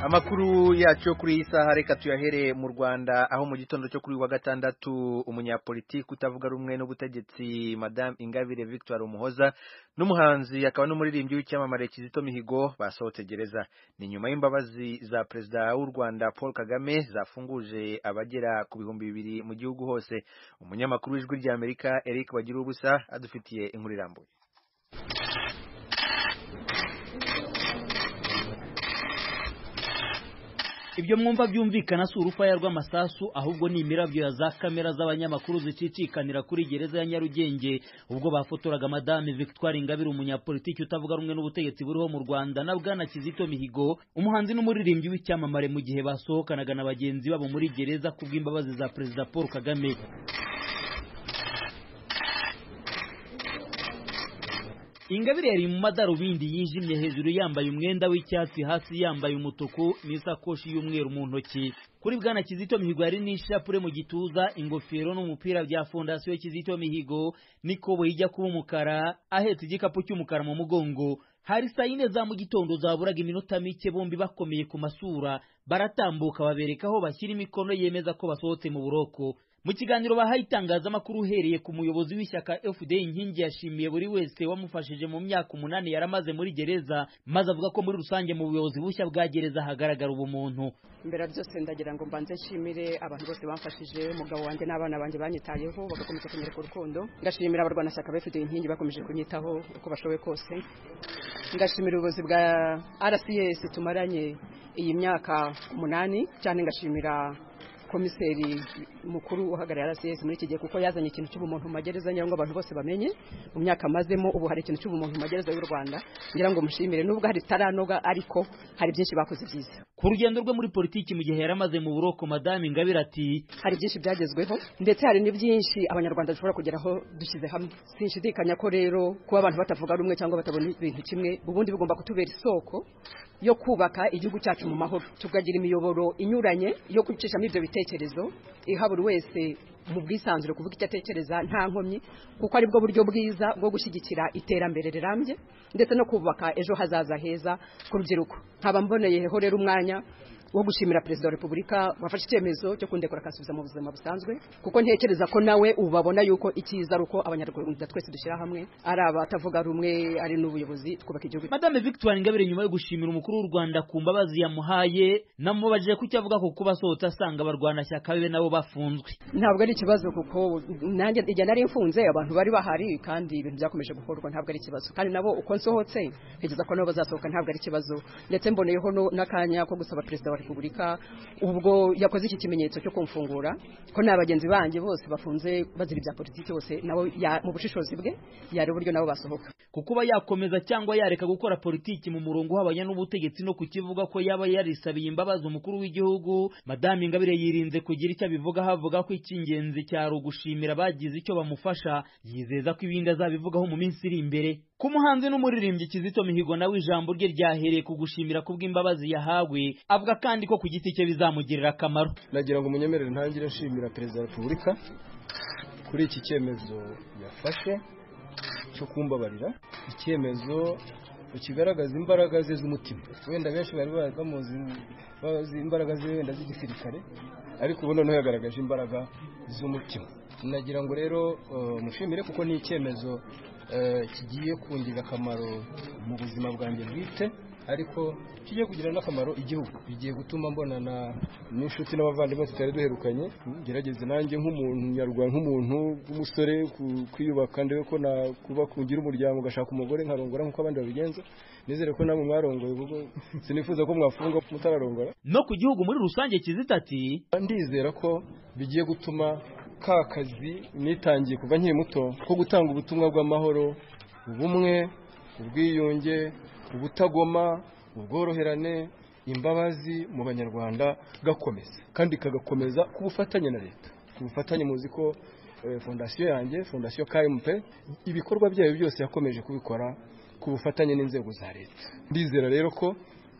amakuru yacu kuri iyi saha reka tuyahereye mu rwanda aho mu gitondo cyo kuri wa gatandatu umunyapolitiki utavuga rumwe n'ubutegetsi madamu ingabire victoire umuhoza n'umuhanzi akaba n'umuririmbyi w'icyamamare kizito mihigo basohotse gereza ni nyuma y'imbabazi za perezida w'u rwanda paul kagame zafunguje abagera ku bihumbi bibiri mu gihugu hose umunyamakuru w'ijwi ry'amerika eric bagira ubusa adufitiye inkuru irambuye ibyo mwumva byumvikana si urufaya rw'amasasu ahubwo ni imirabyo ya za kamera z'abanyamakuru zicicikanira kuri gereza ya nyarugenge ubwo bafotoraga madame victoire ingabire umunyapolitiki utavuga rumwe n'ubutegetsi buriho mu rwanda na bwana kizito mihigo umuhanzi n'umuririmbyi w'icyamamare mu gihe basohokanaga na bagenzi babo muri gereza kubw'imbabazi za perezida paul kagame ingabire yari mu madarubindi yijimye hejuru yambaye umwenda w'icyatsi hasi yambaye umutuku n'isakoshi y'umweru mu ntoki kuri bwana kizito mihigo yari n'ishapure mu gituza ingofero n'umupira bya fondasiyo kizito mihigo n'ikoboyi ijya kuba umukara ahetse igikapu cy'umukara mu mugongo hari saa yine za mu gitondo zaburaga iminota mike bombi bakomeye ku masura baratambuka babereka aho bashyira imikono yemeza ko basohotse mu buroko mu kiganiro bahaye itangazamakuru uhereye ku muyobozi w'ishyaka fda inkingi yashimiye buri wese wamufashije mu myaka umunani yaramaze muri gereza maze avuga ko muri rusange mu buyobozi bushya bwa gereza hagaragara ubumuntu mbere byose ndagira ngo mbanze nshimire abantu bose bamfashije umugabo wanjye n'abana banjye banyitayeho bagakomeza kunyereka urukundo ngashimira abarwanashyaka ba fda inkingi bakomeje kunyitaho uko bashoboye kose ngashimira ubuyobozi bwa rcs tumaranye iyi myaka umunani cyane ngashimira komiseri mukuru uhagarariye RCS muri iki gihe kuko yazanye ikintu cy'ubumuntu mu magereza ngira ngo abantu bose bamenye mu myaka amazemo ubu hari ikintu cy'ubumuntu mu magereza y'u Rwanda ngira ngo mushimire nubwo hari taranoga ariko hari byinshi bakoze byiza ku rugendo rwe muri politiki mu gihe yaramaze mu buroko madame Ingabire ati hari byinshi byagezweho ndetse hari ni byinshi abanyarwanda dushobora kugeraho dushyize hamwe sinshidikanya ko rero kuba abantu batavuga rumwe cyangwa batabona ibintu kimwe ubundi bigomba kutubera isoko yo kubaka igihugu cyacu mu mahoro tukagira imiyoboro inyuranye yo gucishamo ibyo bitekerezo iha buri wese mu bwisanzure kuvuga icyo atekereza nta nkomyi kuko aribwo buryo bwiza bwo gushyigikira iterambere rirambye ndetse no kubaka ejo hazaza heza ku rubyiruko nkaba mboneyeho rero umwanya wo gushimira perezida wa repubulika wafashe icyemezo cyo kundekura akansubiza mu buzima busanzwe kuko ntekereza ko nawe ubu babona yuko icyiza ari uko abanyarwanda twese dushyira hamwe ari abatavuga rumwe ari n'ubuyobozi twubaka igihugu madame victoire ingabire nyuma yo gushimira umukuru w'u rwanda ku mbabazi yamuhaye namubajije ku icyo avuga ku kuba asohotse asanga abarwanashyaka be nabo bafunzwe ntabwo ari ikibazo kuko nanjye igihe nari mfunze abantu bari bahari kandi ibintu byakomeje gukorwa ntabwo ari ikibazo kandi nabo uko nsohotse ntekereza ko nabo bazasohoka ntabwo ari ikibazo ndetse mboneyeho n'akanya ko gusaba perezida wa repubulika ubwo yakoze iki kimenyetso cyo kumfungura ko nta bagenzi banjye bose bafunze bazira ibya politiki bose nabo mu bushishozi bwe yari uburyo nabo basohoka kukuba yakomeza cyangwa yareka gukora politiki mu murongo uhabanye n'ubutegetsi no kukivuga ko yaba yarisabiye imbabazi umukuru w'igihugu madame ingabire yirinze kugira icyo abivugaho avuga ko icy'ingenzi cyari ugushimira abagize icyo bamufasha yizeza ko ibindi azabivugaho mu minsi iri imbere ku muhanzi n'umuririmbyi Kizito Mihigo nawe ijambo rye ryahereye ku gushimira kubw'imbabazi yahawe avuga kandi ko ku giti cye bizamugirira akamaro nagira ngo munyemerere ntangire nshimira perezida wa repubulika kuri iki cyemezo yafashe cyo kumbabarira icyemezo kigaragaza imbaraga ze z'umutima wenda benshi bari bamuzi bazi imbaraga ze wenda z'igisirikare ariko ubu noneho yagaragaje imbaraga z'umutima nagira ngo rero mushimire kuko ni icyemezo kigiye kungira akamaro mu buzima bwanjye bwite ariko kijya kugira n'akamaro igihugu bigiye gutuma mbonana n'inshuti n'abavandimwe tutari duherukanye ngerageze nanjye nk'umunyarwanda nk'umuntu w'umusore kwiyubaka ndebe ko nakuba kungira umuryango ugashaka umugore nkarongora nk'uko abandi babigenza nizere ko namwe mwarongoye kuko sinifuza ko mwafunga mutararongora no ku gihugu muri rusange kizita ati ndizera ko bigiye gutuma ka kazi nitangiye kuva nkiri muto ko gutanga ubutumwa bw'amahoro ubumwe ubwiyunge ubutagoma ubworoherane imbabazi mu banyarwanda gakomeza kandi kagakomeza ku bufatanye na leta ku bufatanye muzi ko fondasiyo yanjye fondasiyo kmp ibikorwa byayo byose yakomeje kubikora ku bufatanye n'inzego za leta ndizera rero ko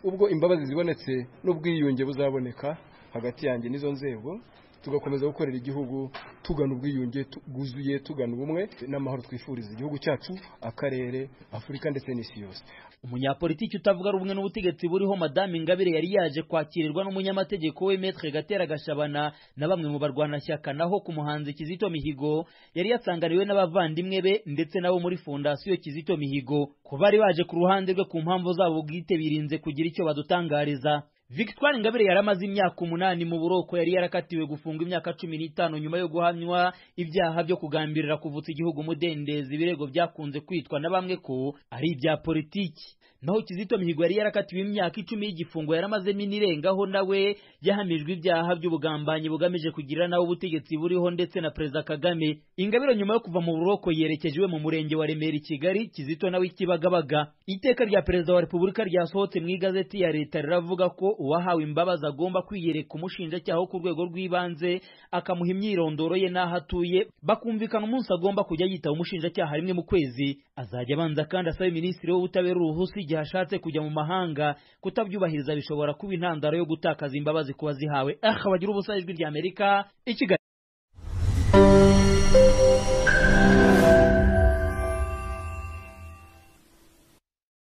ubwo imbabazi zibonetse n'ubwiyunge buzaboneka hagati yanjye n'izo nzego tugakomeza gukorera igihugu tugana ubwiyunge bwuzuye tugana ubumwe n'amahoro twifuriza igihugu cyacu akarere afurika ndetse n'isi yose umunyapolitiki utavuga rumwe n'ubutegetsi buriho madame ingabire yari yaje kwakirirwa n'umunyamategeko we metre gatera gashabana na bamwe mu barwanashyaka naho ku muhanzi kizito mihigo yari yasanganiwe n'abavandimwe be ndetse nabo muri fondasiyo kizito mihigo ku bari baje ku ruhande rwe ku mpamvu zabo bwite birinze kugira icyo badutangariza victoire ingabire yari amaze imyaka umunani mu buroko yari yarakatiwe gufungwa imyaka cumi n'itanu nyuma yo guhamywa ibyaha byo kugambirira kuvutsa igihugu umudendezi ibirego byakunze kwitwa na bamwe ko ari ibya politiki naho kizito mihigo yari yarakatiwe imyaka icumi y'igifungo yaramazemo inirengaho nawe yahamijwe ibyaha by'ubugambanyi bugamije kugira nawe ubutegetsi buriho ndetse na perezida kagame ingabire nyuma yo kuva mu buroko yerekeje iwe mu murenge wa remera i kigali kizito nawe i kibagabaga iteka rya perezida wa repubulika ryasohotse mu igazeti ya leta riravuga ko uwahawe imbabazi agomba kwiyereka umushinjacyaha wo ku rwego rw'ibanze akamuha imyirondoro ye n'aho atuye bakumvikana umunsi agomba kujya yitaba umushinjacyaha rimwe mu kwezi azajya abanza kandi asabe minisitiri w'ubutabera uruhusa igihe ashatse kujya mu mahanga kutabyubahiriza bishobora kuba intandaro yo gutakaza imbabazi ku bazihawe aha bagira ubusa ijwi ry'amerika i kigali